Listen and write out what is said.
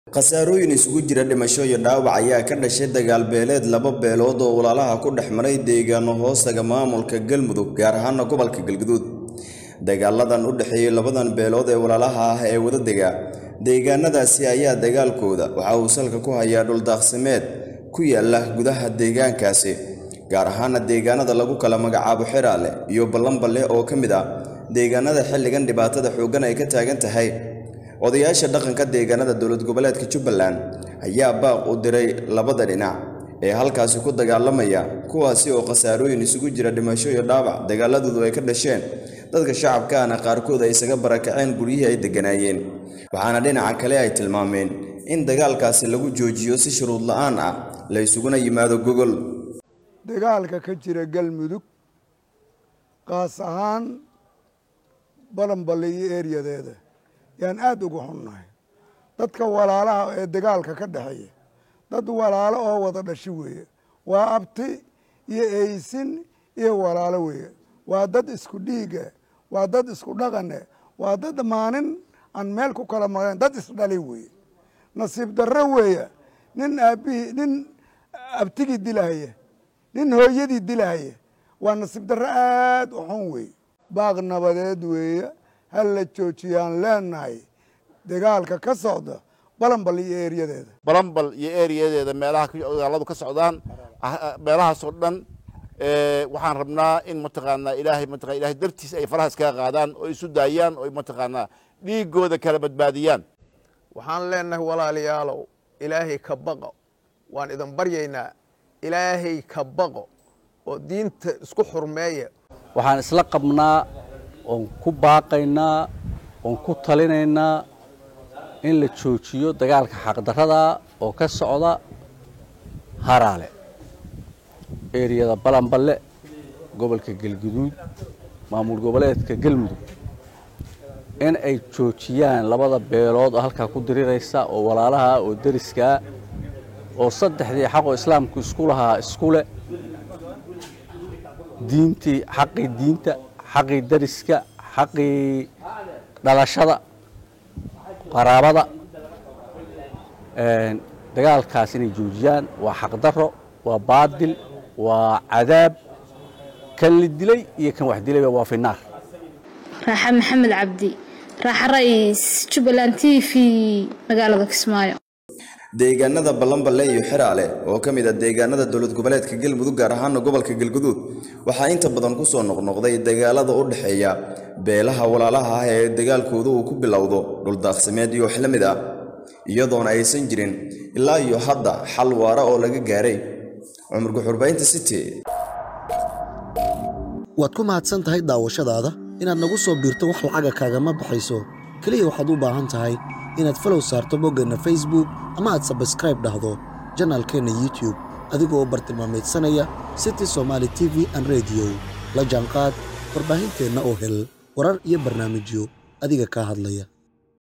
khasaarooyin isugu jira dhimasho iyo dhaawac ayaa ka dhashay dagaal beeleed laba beelood oo walaalaha ku dhex maray deegaano hoostaga maamulka galmudug gaar ahaana gobolka galguduud dagaaladan u dhexeeyey labadan beelood ee walaalaha ah ee wadadega deegaanadaasi ayaa dagaalkooda waxa uu salka ku hayaa dhuldaaqsimeed ku yaala gudaha deegaankaasi gaar ahaana deegaanada lagu kala magacaabo xiraale iyo ballanballe oo ka mid ah deegaanada xilligan dhibaatada xooggan ay ka taagan tahay odayaasha dhaqanka deegaanada dowlad goboleedka jubbaland ayaa baaq u diray labada dhinac ee halkaasi ku dagaalamaya kuwaasi oo khasaarooyin isugu jira dhimasho iyo dhaawac dagaaladoodu ay ka dhasheen dadka shacabkaana qaarkood ay isaga barakaceen guryihii ay degganaayeen waxaana dhinaca kale ay tilmaameen in dagaalkaasi lagu joojiyo si shuruud la'aan ah la isuguna yimaado gogol dagaalka ka jira galmudug qaas ahaan balanballe iyo eryadeeda yaan aada uga xunnahay dadka walaalaha ee dagaalka ka dhexeeya dad walaalo oo wada dhashi weeye waa abti iyo eysin iyo walaalo weeye waa dad isku dhiiga waa dad isku dhaqane waa dad maalin aan meel ku kala maqleen dad isdhalay weeye nasiib darro weeye nin aabbihii nin abtigii dilahaya nin hooyadii dilahaya waa nasiib darro aada u xun weeye baaq nabadeed weeye hal la joojiyaan leenahay dagaalka ka socda balanbal iyo eeryadeeda balanbal iyo eeriyadeeda meelaha dagaaladu ka socdaan meelahaasoo dhan waxaan rabnaa in mataqaanaa ilaahay mataqaa ilahay dartiis ay faraha iskaga qaadaan oo isu daayaan oo mataqaanaa dhiigooda kala badbaadiyaan waxaan leenahay walaalayaalow ilaahay ka baqo waan idin baryaynaa ilaahay ka baqo oo diinta isku xurmeeya waxaan isla qabnaa oon ku baaqaynaa oon ku talinaynaa in la joojiyo dagaalka xaqdarrada oo ka socda haraale eriyada balanballe gobolka galguduud maamul goboleedka galmudug in ay joojiyaan labada beelood oo halkaa ku diriraysa oo walaalaha oo deriskaa oo saddexdii xaqoo islaamku isku lahaa isku leh diintii xaqii diinta xaqii dariska xaqii dhalashada qaraabada dagaalkaas inay joojiyaan waa xaqdarro waa baadil waa cadaab kan la dilay iyo kan wax dilayba waa finaar raaxa maxamed cabdi raaxa ra'iis jubbaland t v magaalada kismaayo deegaanada ballanballe iyo xiraale oo ka mid ah deegaanada dowlad goboleedka galmudug gaar ahaana gobolka galguduud waxaa inta badan ku soo noqnoqday dagaalada u dhexeeya beelaha walaalaha ah ee dagaalkooda uu ku bilowdo dhuldaaqsimeed iyo wax la mid ah iyadoona aysan jirin ilaa iyo hadda xal waara oo laga gaaray cumar guxurbaynta city waad ku mahadsan tahay daawashadaada inaad nagu soo biirto wax lacaga kaagama baxayso keliya waxaad u baahan tahay inaad falow saarto boggeenna facebook ama aad sabskraib dhahdo janaalkeenna youtube adigoo bartilmaamaydsanaya city somaali t v an rediyo la jaanqaad warbaahinteenna oo hel warar iyo barnaamijyo adiga kaa hadlaya